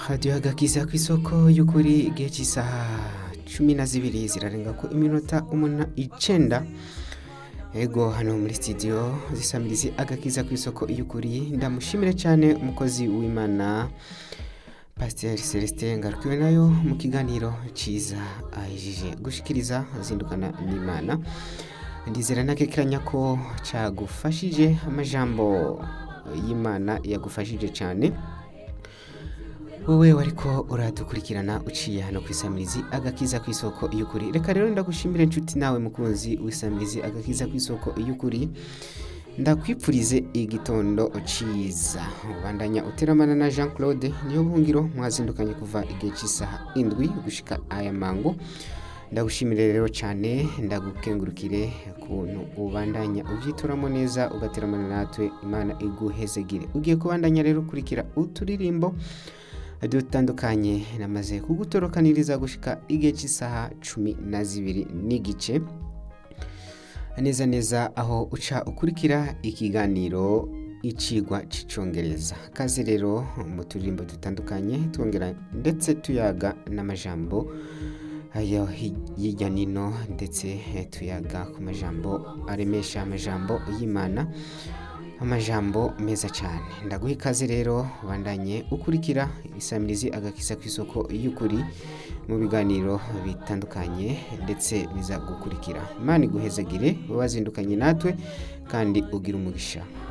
radiyo agakiza ku isoko y'ukuri igihe cy'isaha cumi na zibiri zirarenga ko iminota umuna icenda ego hano muri studio zisamirizi agakiza ku isoko y'ukuri ndamushimire cyane umukozi w'imana pasiteri celestin ngarukiwe nayo mu kiganiro cyiza ahejeje gushikiriza azindukana n'imana ndizera ntakekeranya ko cyagufashije amajambo y'imana yagufashije cyane wowe wariko uradukurikirana uciye hano ku isamirizi agakiza ku isoko y'ukuri reka rero ndagushimire inshuti nawe mukunzi w'isamirizi agakiza ku isoko y'ukuri ndakwipfurize igitondo ciza ubandanya uteramana na jean claude niyo buhungiro mwazindukanye kuva igihe cy'isaha indwi gushika aya mango ndagushimire rero cyane ndagukengurukire ukuntu ubandanya ubyituramo neza ugateramana natwe imana iguhezegire ugiye kubandanya rero ukurikira uturirimbo dutandukanye namaze kugutorokaniriza gushika igihe cy'isaha cumi na zibiri n'igice neza neza aho uca ukurikira ikiganiro icigwa cy'icyongereza kaze rero mu turirimbo dutandukanye twongera ndetse tuyaga n'amajambo ayo hirya nino ndetse tuyaga ku majambo aremesha amajambo y'imana amajambo meza cyane ndaguha ikaze rero bandanye ukurikira isamirizi agakisa ku isoko y'ukuri mu biganiro bitandukanye ndetse biza gukurikira imana iguhezagire wazindukanye natwe kandi ugira umugisha